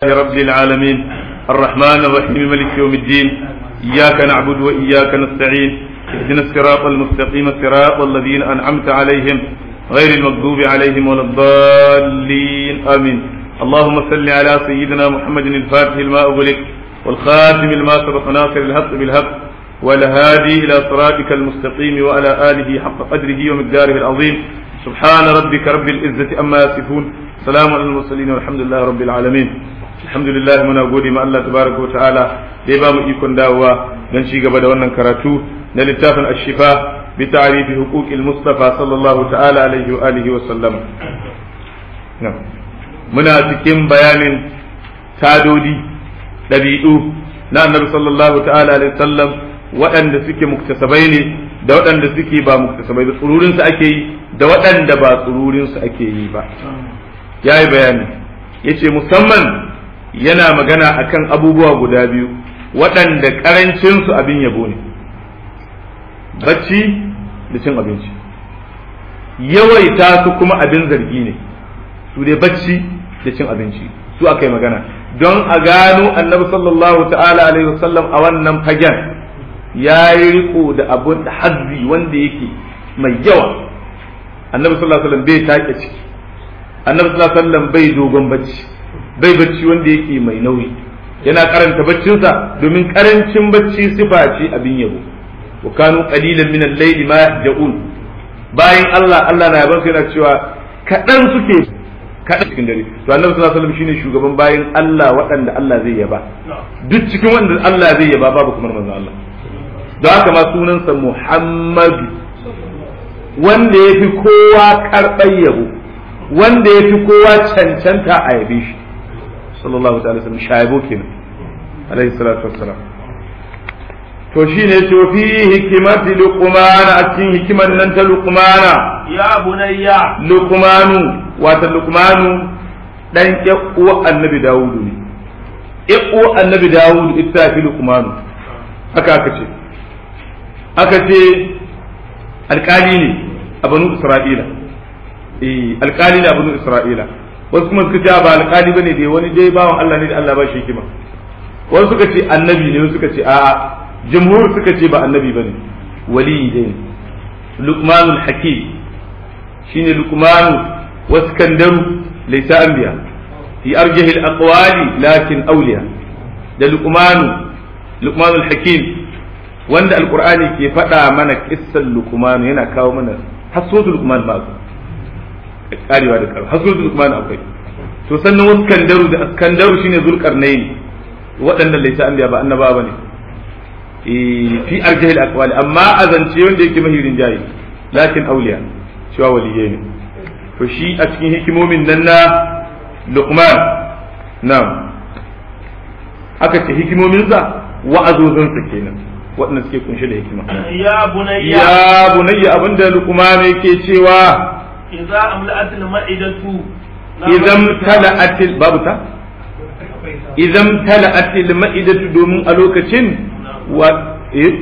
رب العالمين الرحمن الرحيم ملك يوم الدين إياك نعبد وإياك نستعين اهدنا الصراط المستقيم صراط الذين أنعمت عليهم غير المغضوب عليهم ولا الضالين آمين اللهم صل على سيدنا محمد الفاتح لما أغلق والخاتم لما سبق ناصر الحق بالحق والهادي إلى صراطك المستقيم وعلى آله حق قدره ومقداره العظيم سبحان ربك رب العزة أما يصفون سلام على المرسلين والحمد لله رب العالمين alhamdulillah muna gode ma Allah tabaraka wa ta'ala da ya ba mu ikon dawowa don ci gaba da wannan karatu na littafin ashifa bi ta'rifi huquqil mustafa sallallahu ta'ala alaihi wa alihi wa sallam muna cikin bayanin tadodi dabi'u na annabi sallallahu ta'ala alaihi sallam waɗanda suke muktasabai ne da waɗanda suke ba muktasabai ba tsururin su ake yi da waɗanda ba tsururin su ake yi ba yayi bayani yace musamman yana magana akan abubuwa guda biyu waɗanda ƙarancinsu abin yabo ne bacci da cin abinci yawaita su kuma abin zargi ne su dai bacci da cin abinci su aka yi magana don a gano annabi sallallahu ta'ala alaihi wasallam a wannan fagen ya yi riko da abun da hazzi wanda yake mai yawa annabi sallallahu alaihi wasallam bai take ciki annabi sallallahu alaihi wasallam bai dogon bacci bai bacci wanda yake mai nauyi yana karanta baccinsa domin karancin bacci sifa ce abin yabo wa kanu qalilan min al-layli ma yahjaun bayan Allah Allah na yaban yana cewa kadan suke kadan cikin dare to annabi sallallahu alaihi wasallam shine shugaban bayan Allah waɗanda Allah zai yaba duk cikin wanda Allah zai yaba babu kamar manzon Allah don haka ma sunansa Muhammadu wanda yafi kowa karɓar yabo wanda yafi kowa cancanta a yabe shi sallallahu ta'ala sallam shaibo kenan alaihi salatu wassalam to shine to fi hikimati luqman a cikin hikiman nan ta luqmana ya bunayya luqmanu wata luqmanu dan uwa annabi dawudu ne uwa annabi dawudu ita fi luqmanu haka aka ce aka ce alkali ne a banu isra'ila eh alkali ne a banu isra'ila wasu kuma suka ce ba alƙali bane dai wani dai bawan Allah ne da Allah ba shi hikima wasu suka ce annabi ne wasu suka ce a'a jumhur suka ce ba annabi bane wali dai luqmanul hakim shine luqmanu waskandaru laysa anbiya fi arjahi al-aqwali lakin awliya da luqmanu luqmanul hakim wanda alqur'ani ke faɗa mana kissan luqmanu yana kawo mana hasotul luqman ma karewa da karewa hasul zulkman akwai to sannan wasu kandaru da kandaru shine zulkarnain waɗannan laisa an ba annaba bane fi arjahil aqwali amma azance wanda yake mahirin jayi lakin auliya cewa waliyai ne to shi a cikin hikimomin nan na luqman na'am aka ce hikimominsa wa'azozinsa kenan waɗanda suke kunshe da hikima ya bunayya ya bunayya abinda luqman yake cewa idza amla'at al-ma'idatu idan tala'atil babu ta idan tala'atil ma'idatu domin a lokacin wa eh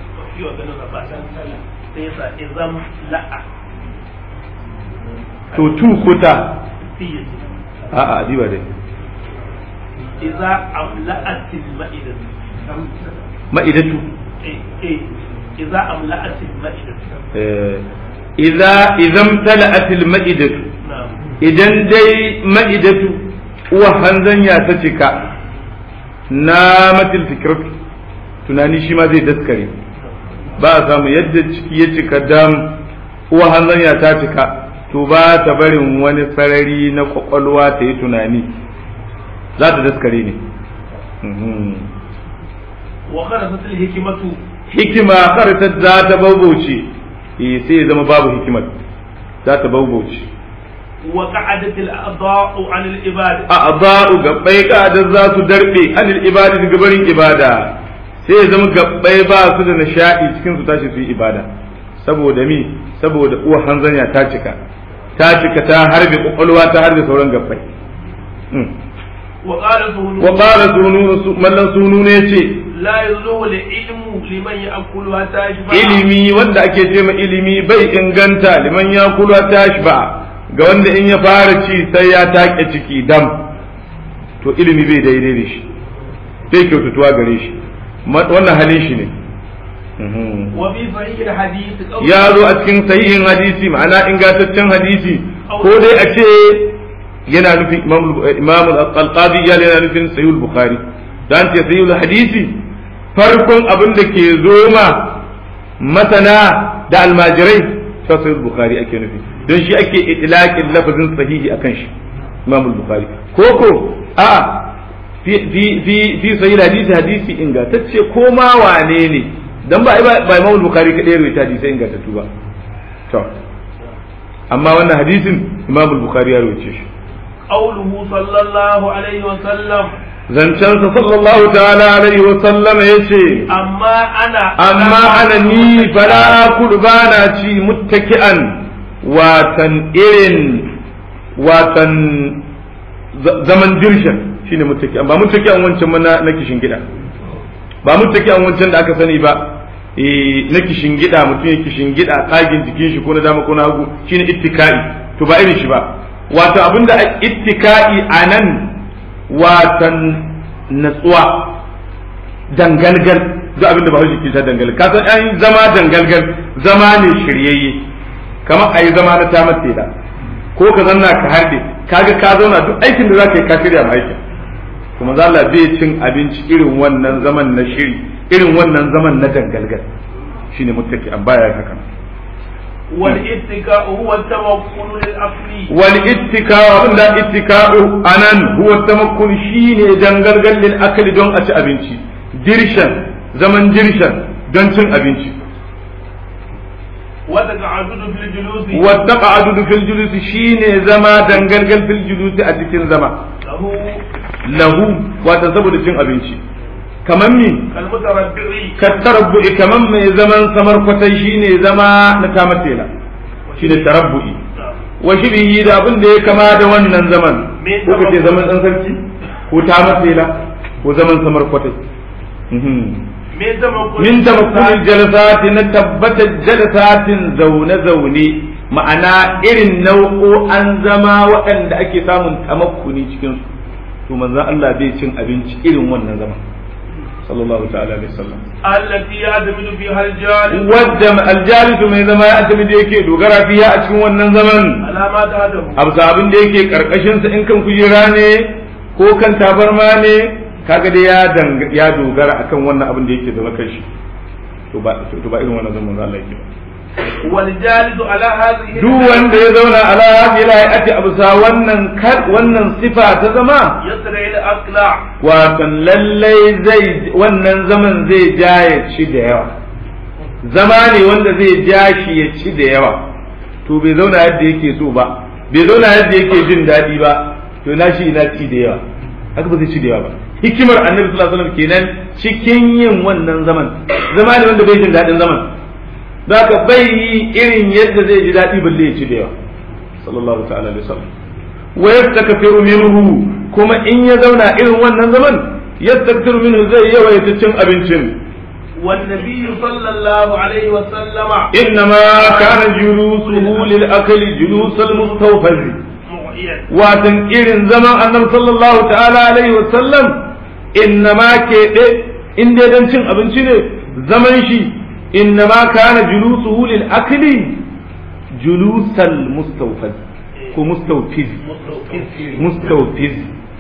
to tu kuta a a diba dai idza amla'at al-ma'idatu ma'idatu eh idza amla'at al-ma'idatu eh idza idan tala'atil ma'idatu idan dai ma'idatu uwa hanzanya ta cika na matil fikiratu tunani shi ma zai daskare ba a samu yadda ciki ya cika dam uwa hanzanya ta cika to ba ta barin wani sarari na kwakwalwa ta yi tunani za ta daskare ne wa kharafat al-hikmatu hikima kharata za ta baubauce eh sai ya zama babu hikimar za ta baubauce wa qa'adat al-a'dha'u 'an al-ibada a'dha'u gabbai kadar za su darbe anil ibada daga barin ibada sai ya zama gabbai ba su da nishadi cikin su tashi su yi ibada saboda mi saboda uwa hanzanya ta cika ta cika ta harbe kwakwalwa ta harbe sauran gabbai wa qala zuhulu wa qala sununu mallan sununu ne ce la yazulu al-ilmu liman ya'kulu hatta yashba ilimi wanda ake ce ma ilimi bai inganta liman ya kula ta ba ga wanda in ya fara ci sai ya take ciki dam to ilimi bai daidai da shi bai kyautatuwa gare shi wannan halin shi ne وفي صحيح الحديث قول ya zo a cikin sahihin hadisi ma'ana ingantaccen hadisi ko dai a ce yana nufin imam al-qadi ya yana nufin sahihul bukhari dan ce sahihul hadisi farkon abin da ke zoma masana da almajirai ta sahihul bukhari ake nufi don shi ake itlaqin lafazin sahihi akan shi imam al-bukhari koko a fi fi fi fi sahihul hadisi hadisi ingantacce ko ma wane ne dan ba ba imam al-bukhari kadai rawaita hadisi ingantattu ba to amma wannan hadisin imam al-bukhari ya rawaita shi قوله صلى الله عليه وسلم zancensa sallallahu ta'ala alaihi wa sallam ya ce أما أنا amma ana ni fala kudu ba na ci muttaki'an watan irin watan zaman dirshan shine muttaki'an ba muttaki'an wancan ma na kishin gida ba muttaki'an wancan da aka sani ba eh na kishin gida mutum ya kishin gida tsagin jikin shi ko na dama ko na hagu shine ittika'i to ba irin shi ba wato abinda ittika'i anan watan natsuwa dangalgal duk abinda ba haushi kisa dangalgal ka san an zama dangalgal zama ne shiryayye kamar ayi zama na tamar da ko ka zanna ka harde kaga ka zauna duk aikin da zaka yi ka shirya ma aikin kuma za Allah bai cin abinci irin wannan zaman na shiri irin wannan zaman na dangalgal shine muttaki an baya haka والاتكاء هو التوكل للأصل wal ittika'u abinda ittika'u anan huwa tamakkun shine dangalgal lil akli don a ci abinci dirshan zaman dirshan don cin abinci وتقعدد في الجلوس wa taqa'udu fil julus shine zama dangalgal fil julus a cikin zama له lahu wata saboda cin abinci kaman mi كالمتربع ka tarabbu'i kaman mai zaman samar kwatai shine zama na tamatela shine tarabbu'i wa shibihi da abin da ya kama da wannan zaman Me ko kace zaman dan sarki ko tamatela ko zaman samar kwatai Mhm. من تمكن min tamakkulil jalasati na tabbatar jalasatin zaune zaune ma'ana irin nau'o'an zama waɗanda ake samun tamakkuni cikin su to manzon Allah bai cin abinci irin wannan zaman sallallahu ta'ala alaihi wasallam التي يعتمد فيها الجالس wadda aljalisu mai zama ya asali da yake dogara fiya a cikin wannan zaman على ما تهدم abu abin da yake karkashin sa in kan kujera ne ko kan tabarma ne kaga dai ya dang- ya dogara akan wannan abin da yake zama kan shi to ba to ba irin wannan zaman Allah yake ba والجالس على هذه duk wanda ya zauna ala hadhihi al-ayati absa wannan kar wannan sifa ta zama يسرع الأقلع watan lallai zai wannan zaman zai ja ya ci da yawa zama ne wanda zai ja shi ya ci da yawa to bai zauna yadda yake so ba bai zauna yadda yake jin daɗi ba to na shi ina ci da yawa haka ba zai ci da yawa ba hikimar annabi sallallahu alaihi wasallam kenan cikin yin wannan zaman zama ne wanda bai jin daɗin zaman zaka bai yi irin yadda zai ji daɗi balle ya ci da yawa sallallahu ta'ala alaihi wasallam wa yastakfiru minhu kuma in ya zauna irin wannan zaman yastakfiru minhu zai yawaita cin abincin والنبي صلى الله عليه وسلم إنما كان جلوسه للأكل جلوس المستوفز معيا watan irin zaman annabi sallallahu ta'ala alaihi wasallam innama ke de in dai dan cin abinci ne zaman shi innama kana julusuhu lil akli julusal mustawfaz ko mustawfiz mustawfiz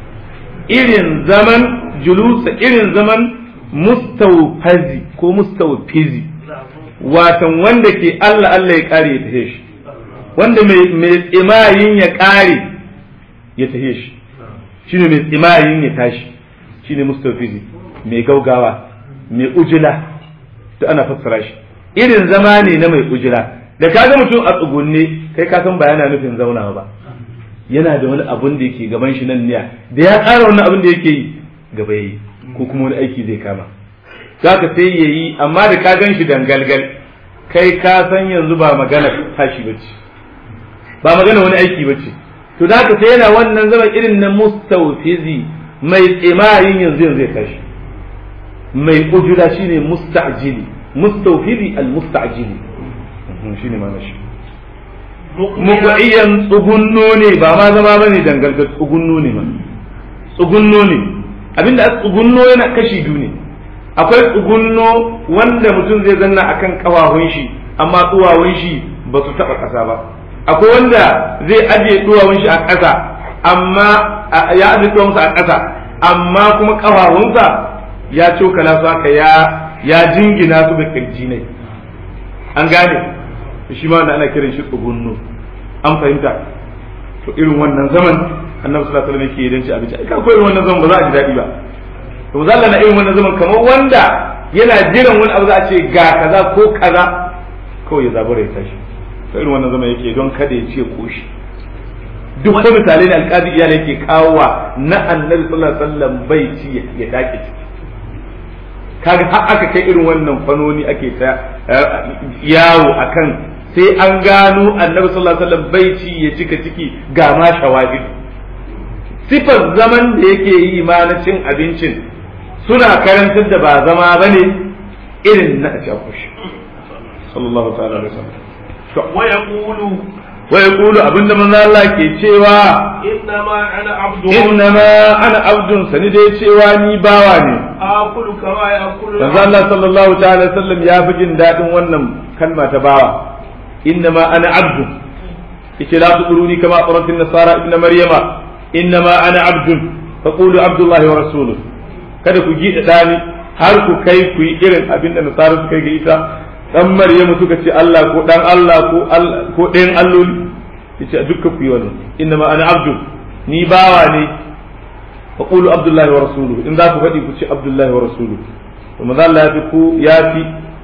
irin zaman julusa irin zaman mustawfazi ko mustawfizi watan wanda ke Allah Allah ya kare ya tahe shi wanda mai mai tsimayin ya kare ya tahe shi shine mai tsimayin ya tashi shine mustawfizi mai gaugawa mai ujila to ana fassara shi irin zama ne na mai ujila da kaga mutum a tsugunne kai ka san ba yana nufin zaunawa ba yana da wani abun da yake gaban shi nan niya da ya ƙara wani abun da yake yi gaba yayi ko kuma wani aiki zai kama zaka sai yayi amma da ka gan shi dangalgal kai ka san yanzu ba magana tashi bace ba magana wani aiki bace to da haka sai yana wannan zama irin na mustawfizi mai tsimayin yanzu yanzu ya tashi mai ujura shine musta'jili mustawfizi al musta'jili shine ma shi muqayyan tsugunno ne ba ma zama bane dangalgal tsugunno ne ma tsugunno ne abinda a tsugunno yana kashi biyu ne akwai tsugunno wanda mutum zai zanna akan kafafun shi amma duwawun shi ba su taba kasa ba akwai wanda zai ajiye duwawun shi a ƙasa amma ya ajiye duwawunsa a ƙasa amma kuma kafafunsa ya cokala su haka ya ya jingina su da kirji ne an gane shi ma wanda ana kiran shi tsugunno an fahimta to irin wannan zaman annabi sallallahu alaihi wasallam yake idan ci abinci ai ka irin wannan zaman ba za a ji daɗi ba to zalla na irin wannan zaman kamar wanda yana jiran wani abu za a ce ga kaza ko kaza kawai ya zabura ya tashi to irin wannan zaman yake don kada ya ce koshi duk wani misalai ne alƙadi iyali yake kawowa na annabi sallallahu alaihi wasallam bai ci ya dake ciki kaga har aka kai irin wannan fanoni ake ta yawo akan sai an gano annabi sallallahu alaihi wasallam bai ci ya cika ciki ga ma shawahid sifar zaman da yake yi ma na cin abincin suna karantar da ba zama bane irin na a kushi sallallahu ta'ala alaihi wasallam wa yaqulu wa yaqulu abinda manzo Allah ke cewa innama ana abdu innama ana abdun sani dai cewa ni bawa ne akulu kama yakulu manzo Allah sallallahu ta'ala alaihi wasallam ya fi jin dadin wannan kalma ta bawa innama ana abdun yace la tuquluni kama qarat an-nasara ibn maryama innama ana abdun faqulu abdullahi wa rasuluhu kada ku gida dani har ku kai ku yi irin abin da nasara suka yi ga ita dan maryamu suka ce Allah ko dan Allah ko ko ɗayan alloli yace dukkan ku yi wannan innama ana abdun ni bawa ne faqulu abdullahi wa rasuluhu in za ku faɗi ku ce abdullahi wa rasuluhu to maza Allah ya fi ku ya fi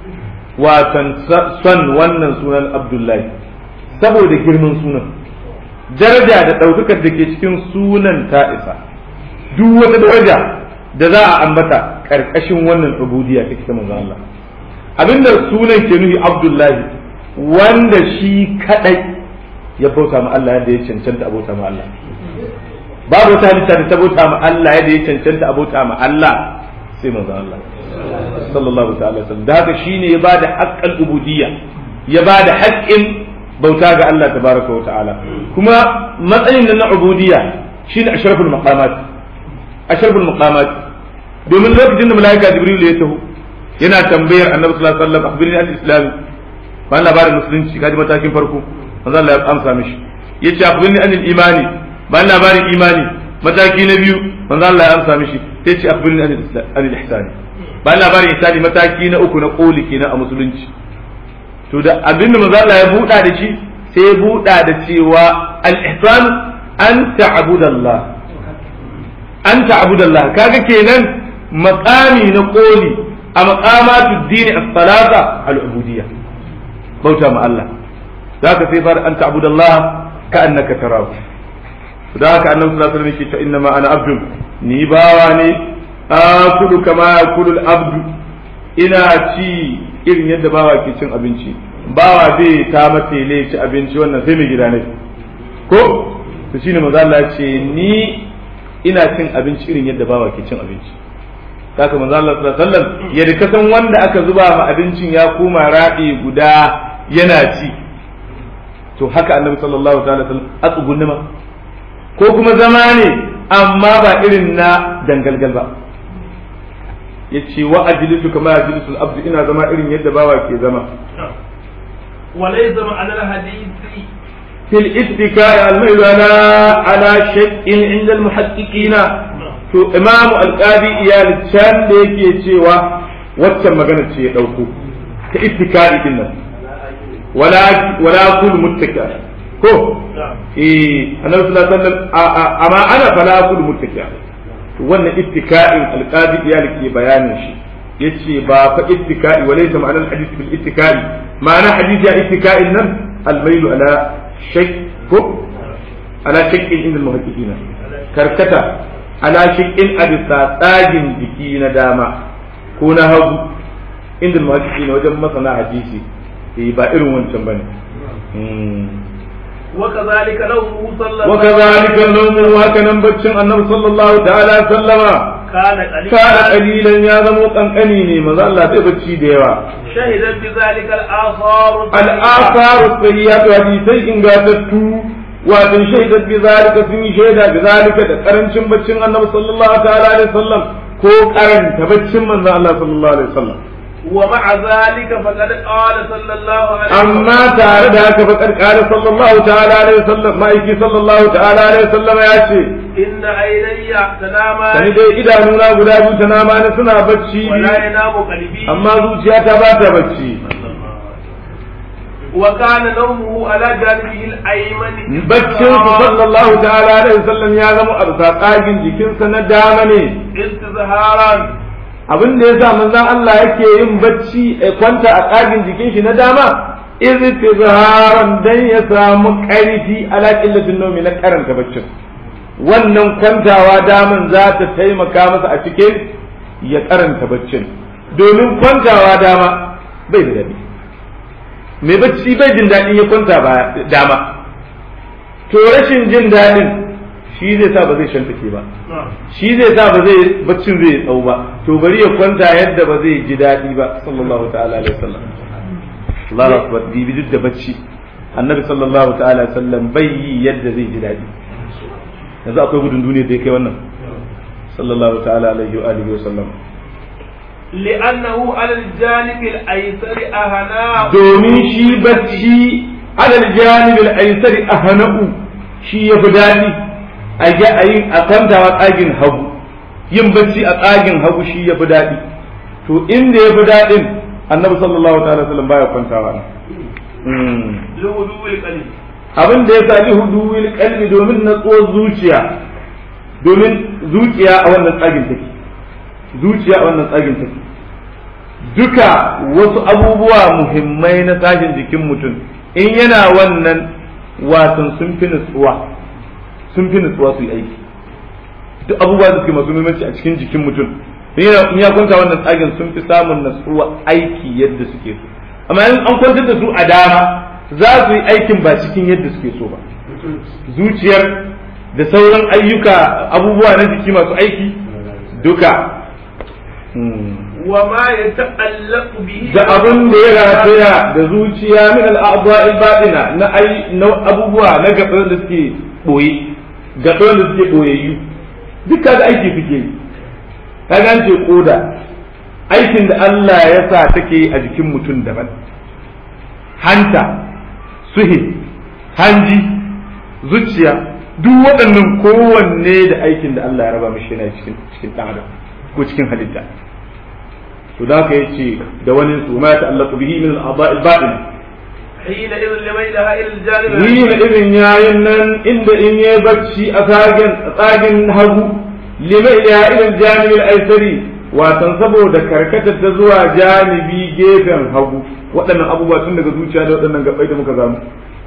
watan son wannan sunan abdullahi saboda girman sunan daraja da ɗaukakar da ke cikin sunan ta isa duk wata daraja da za a ambata ƙarƙashin wannan ubudiyya take ta manzo Allah abinda sunan ke nufi abdullahi wanda shi kadai ya bauta ma Allah yadda ya cancanta a bauta ma Allah babu wata halitta da ta bauta ma Allah yadda ya cancanta a bauta ma Allah sai manzo Allah sallallahu ta'ala sallam da haka shine ya bada haqqal ubudiyya ya bada haƙƙin bauta ga Allah tabaraka wa ta'ala kuma matsayin nan na ubudiyya shine ashraful maqamat ashraful maqamat domin lokacin da malaika jibril ya taho yana tambayar annabi sallallahu alaihi wasallam akhbirni an islam ba labarin musulunci kaji matakin farko manzo Allah ya amsa mishi yace akhbirni an imani ba labarin imani mataki na biyu manzo Allah ya amsa mishi sai ce akhbirni an al-ihsan ba labarin ihsani mataki na uku na koli kenan a musulunci to da abinda manzo Allah ya buɗa da shi sai ya buɗa da cewa al-ihsan an ta'budallah an ta'budallah kaga kenan maqami na koli a maqamatu dini as-salata al-ubudiyya bauta ma Allah zaka sai fara an ta'budallah ka annaka tarahu da haka annabi sallallahu alaihi wasallam yake ta inna ma ana abdun ni bawa ne akulu kama yakulu al-abdu ina ci irin yadda bawa ke cin abinci bawa zai ta matele ci abinci wannan sai mai gida ne ko to shine manzo Allah ce ni ina cin abinci irin yadda bawa ke cin abinci haka manzo Allah sallallahu alaihi wasallam yadda ka san wanda aka zuba ma abincin ya koma raɗi guda yana ci to haka annabi sallallahu alaihi wasallam a tsugunni ma ko kuma zama ne amma ba irin na dangalgal ba yace wa ajlisu kama ajlisul abdu ina zama irin yadda bawa ke zama وليس معنى الحديث في الاتكاء الميل على على شيء عند المحققين to imamu alqadi iyali can da yake cewa waccan magana ce ya dauko ta ittikai din nan wala wala kul muttaka ko eh annabi sallallahu alaihi wasallam amma ana fala kul muttaka to wannan ittika'in alqadi iyali ke bayanin shi yace ba fa ittikai walaysa ma'anar hadith bil ittikai ma'ana hadith ya ittika'in nan almailu ala shakk ko ala shakkin inda muhaqqiqina karkata ala shakkin abisa tsagin jiki na dama ko na hagu inda muhaqqiqina wajen masana hadisi eh ba irin wancan bane وكذلك لو صلى وكذلك النوم وهكذا بچن النبي صلى الله تعالى وسلم كان قليلا كان قليلا يا زمو قنقني ne maza Allah sai bacci da yawa شهدت بذلك الآثار al'asaru sahihatu hadisai ingantattu wato shaidar bi zalika sun yi shaida bi zalika da karancin baccin annabi sallallahu ta'ala alaihi wasallam ko karanta baccin manzon Allah sallallahu alaihi wasallam ومع ذلك فقد قال صلى الله عليه وسلم amma tare da haka faƙar ƙara sallallahu ta'ala alaihi wasallam ma'aiki sallallahu ta'ala alaihi wasallam ya ce إن عيني تنامان sani dai idanuna guda biyu ta nama ni suna bacci ولا ينام قلبي amma zuciyata ba ta bacci وكان نومه على جانبه الأيمن baccin su sallallahu ta'ala alaihi wasallam ya zama a bisa tsagin jikinsa na dama ne استظهارا abin da yasa manzon Allah yake yin bacci ya kwanta a tsagin jikin shi na dama iztizharan dan ya samu karfi ala qillatin nawmi na karanta baccin wannan kwantawa daman za ta taimaka masa a cikin ya karanta baccin domin kwantawa dama bai da daɗi mai bacci bai jin daɗin ya kwanta ba dama to rashin jin daɗin shi zai sa ba zai shantake ba shi zai sa ba zai baccin zai tsawo ba to bari ya kwanta yadda ba zai ji daɗi ba sallallahu ta'ala alaihi wasallam Allahu akbar bibi duk da bacci annabi sallallahu ta'ala alaihi wasallam bai yi yadda zai ji daɗi yanzu akwai gudun duniya da ya kai wannan sallallahu ta'ala alaihi wa alihi wasallam لأنه على الجانب الأيسر أهناء domin shi bacci alal janibil aisari ahna'u shi yafi daɗi a ga ayi a kwantawa tsagin hagu yin bacci a tsagin hagu shi yafi daɗi to inda yafi daɗin annabi sallallahu ta'ala sallam baya kwantawa Mm. لهدوء القلب abin da ya sami huduwil kalbi domin natsuwar zuciya domin zuciya a wannan tsagin take zuciya a wannan tsagin take duka wasu abubuwa muhimmai na tsagin jikin mutum in yana wannan watan sun fi nutsuwa sun fi nutsuwa su yi aiki duk abubuwa da suke masu muhimmanci a cikin jikin mutum in yana- in ya kwanta wannan tsagin sun fi samun nutsuwa aiki yadda suke so amma in an kwantar da su a dama za su yi aikin ba cikin yadda suke so ba zuciyar da sauran ayyuka abubuwa na jiki masu aiki duka Hmm. وما يتعلق به da abin da ya rataya da zuciya min al'adha'il batina na ai na abubuwa na gaban da suke boye gaban da suke boyayyu duka da aiki suke yi ka gance koda aikin da Allah ya sa take yi a jikin mutum daban hanta suhi hanji zuciya duk waɗannan kowanne da aikin da Allah ya raba mishi yana cikin cikin ɗan adam ko cikin halitta to da haka yace da wani su ma ya ta'allaqu bihi min al-a'dha'i al-batin حينئذ لميلها إلى الجانب ni na irin yayin nan inda in yayi bacci a tsagen tsagin hagu lima ila ila janibi al-aysari watan saboda karkatar ta zuwa janibi gefen hagu waɗannan abubuwa tun daga zuciya da waɗannan gabai da muka zamu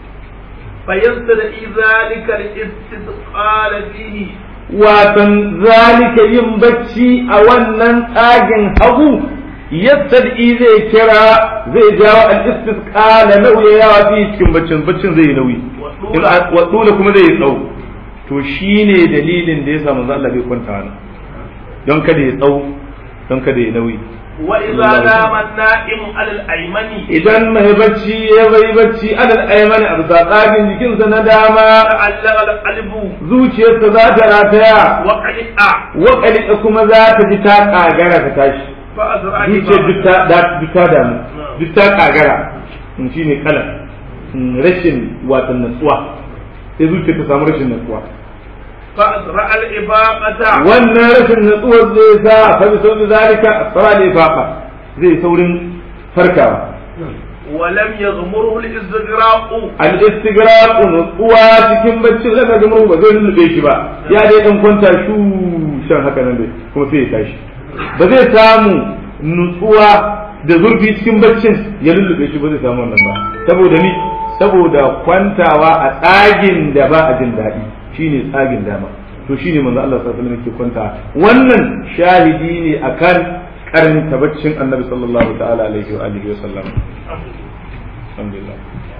فيستدعي ذلك الاستثقال فيه watan zalika yin bacci a wannan tsagin hagu yastad'i zai kira zai jawo al-istisqala nauyawa fi cikin baccin baccin zai yi nauyi in wa dole kuma zai yi tsawo to shine dalilin da yasa manzo Allah bai kwanta nan don kada ya tsawo don kada ya nauyi وإذا نام النائم على الأيمن idan mai bacci ya bai bacci alal aymani a bisa tsagin jikinsa na dama تعلق القلب zuciyarsa za ta rataya وقلق wakalika kuma za ta ji ta kagara ta tashi فأسرع zuciyar duk ta da- duk ta damu duk ta kagara in shi ne kalan in rashin watan natsuwa sai zuciya ta samu rashin natsuwa فأسرع الإباقة wannan rashin natsuwar zai sa fa bi sauki zalika asra da ifaqa zai saurin farkawa ولم يغمره الاستغراق al istighraq natsuwa cikin bacci da ga mu ba zai lullube shi ba ya dai dan kwanta shu shan haka nan dai kuma sai ya tashi ba zai samu nutsuwa da zurfi cikin baccin ya lullube shi ba zai samu wannan ba saboda ni saboda kwantawa a tsagin da ba a jin daɗi shine tsagin dama to shine manzo Allah sallallahu alaihi wasallam yake kwanta wannan shahidi ne akan karanta baccin annabi sallallahu ta'ala alaihi wa alihi wa sallam alhamdulillah